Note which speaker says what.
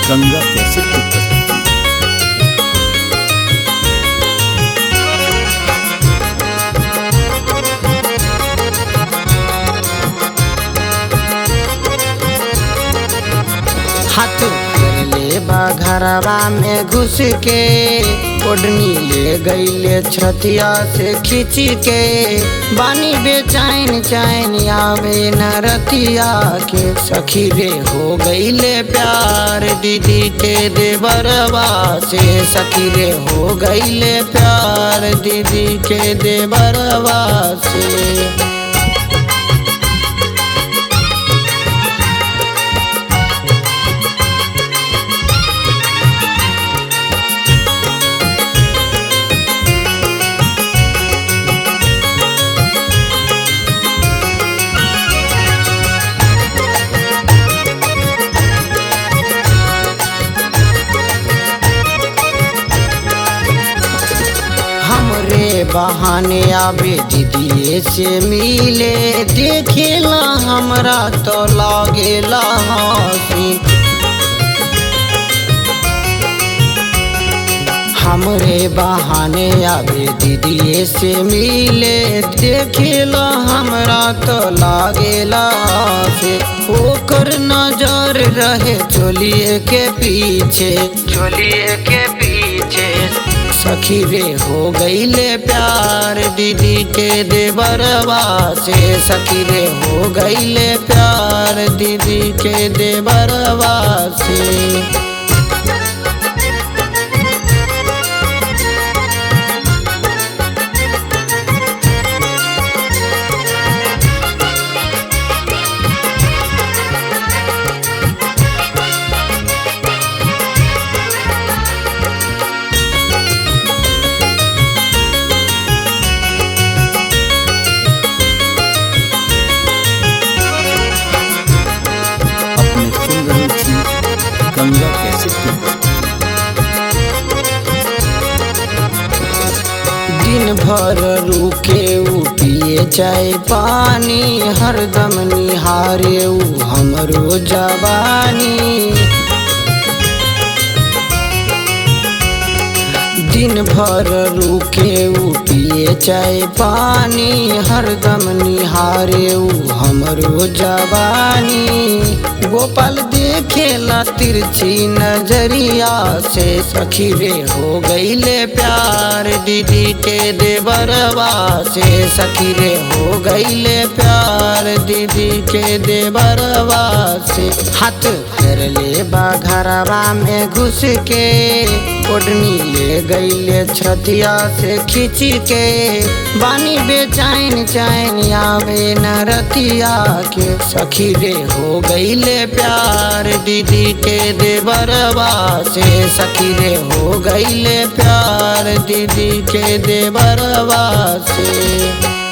Speaker 1: गंगा कैसे की प्रस्तुति
Speaker 2: हाथ ले बा घरवा में घुस के ओढ़नी ले गईले छतिया से खींच के बानी बेचैन चैन आवे न रतिया के सखी रे हो गईले प्यार दीदी के देवरवा से सखी रे हो गईले प्यार दीदी के देवरवा से हमरे बहाने आवे दीदी से मिले देखेला हमरा तो लागेला हंसी हमरे बहाने आवे दीदी से मिले देखेला हमरा तो लागेला से ओकर नजर रहे चोलिए के पीछे चोलिए के पीछे सखी रे हो गईले प्यार दीदी के देवरवा से सखी रे हो गईले प्यार दीदी के देवरवा से
Speaker 1: अपने सुन रहे थी गंगा कैसे की प्रस्तुति
Speaker 2: दिन भर रुके उ पिए चाय पानी हरदम निहारे उ हमरो जवानी दिन भर रुके उ पिए चाय पानी हरदम निहारे उ हमरो जवानी गोपाल देखेला तिरछी नजरिया से सखी रे हो गईले प्यार दीदी के देवरवा से सखी रे हो गईले प्यार दीदी के देवरवा से हाथ फेर ले बा घरवा में घुस के ओढ़नी ले गईले छतिया से खींच के बानी बेचैन चैन आवे न रतिया के सखी रे हो गईले प्यार दीदी के देवरवा से सखी रे हो गईले प्यार दीदी के देवरवा से